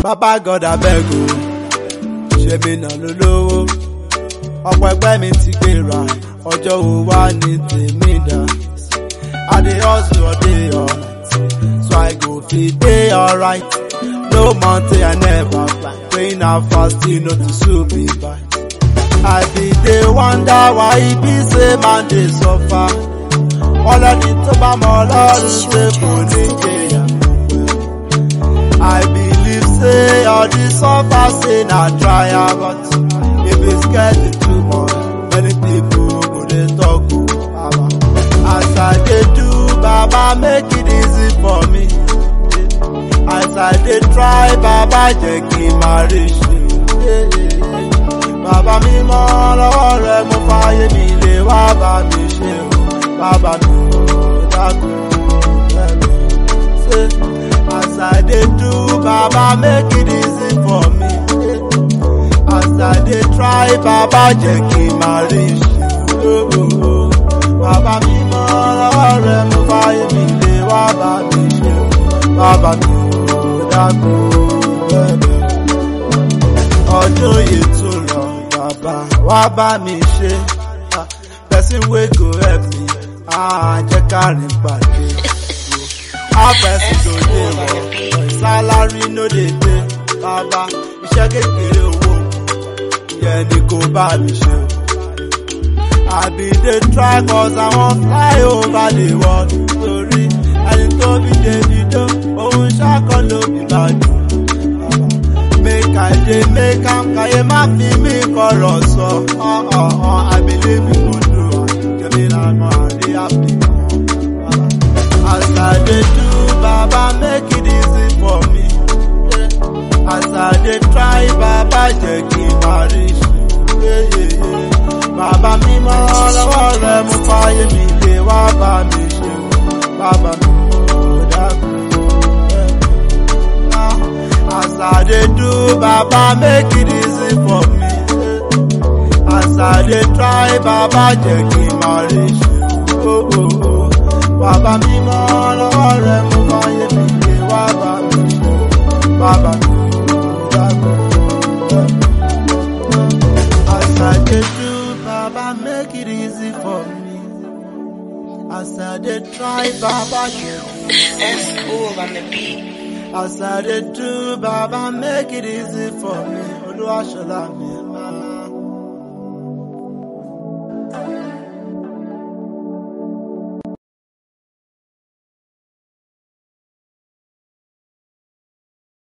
bàbá God abeg o ṣe mí nà lólówó ọ̀pọ̀ ẹgbẹ́ mi ti gbéra ọjọ́ wo wá ní tèmi dá I dey hustle all day all night so I go fit dey alright no mountain I never climb praying and fasting no to soon be by. I be dey wonder why e be say man dey suffer ọlọ́ni tó bá mọ ọlọ́run ṣe kò ní jẹyà. I believe say all this suffer say na trial but e be scarcely too much many people go dey talk o baba. As I dey do baba make it easy for me. As I dey try baba jẹ́ kí n máa rí ṣe. Bàbá mi mọ́ lọ́wọ́ rẹ̀ mo fààyè mi lè wá bá mi ṣe o. Bàbá mi ò dákun bẹ̀rẹ̀ ṣe. As I dey do baba make it easy for me. As I dey try baba jẹ́ kí n máa rí ṣe o. Bàbá mi mọ́ lọ́wọ́ rẹ̀ mo fààyè mi lè wá bá mi ṣe o. Bàbá mi ò dákun bẹ̀rẹ̀ ọdún yìí tún lọ bàbá wá bá mi ṣe Ah, person wey go help me ah, jẹ́ ká rìn pàdé how person go dey work salary no dey pay bàbá iṣẹ́ kékeré owó yẹn ni kò bá mi ṣe o. I be dey try cause I wan fly over the world torí ẹni tó bí Davido òun ṣàkọ́ ló bí bàdùn make I dey make am káyé má fi mí kọ̀rọ̀ sọ. Uh, uh, uh, I believe you go do am, jẹ́mi lànà àrí happy. As I dey do, Baba make it easy for me. Yeah. As I dey try, Baba jẹ́ kí n máa rí ṣe. Yeah, yeah, yeah. Bàbá mi mọ́ lọ́wọ́ rẹ̀ mú fáyé mi lè wá bá mi ṣe. Bàbá mi ò dákun. Yeah. As I dey do, Baba make it easy for me. As I dey try, Baba jẹ́ kí n máa rí ṣe. Oh, oh, oh. Bàbá mi mọ́ lọ́wọ́ rẹ̀ mú fáyé mi lè wá bá mi ṣe. Bàbá mi ò dákun. As I dey do, Baba make it easy for me. As I dey try, Baba jẹ́ kí That's cool on the beat. As I dey do, Baba make it easy for me. Olúwaṣọlá mi,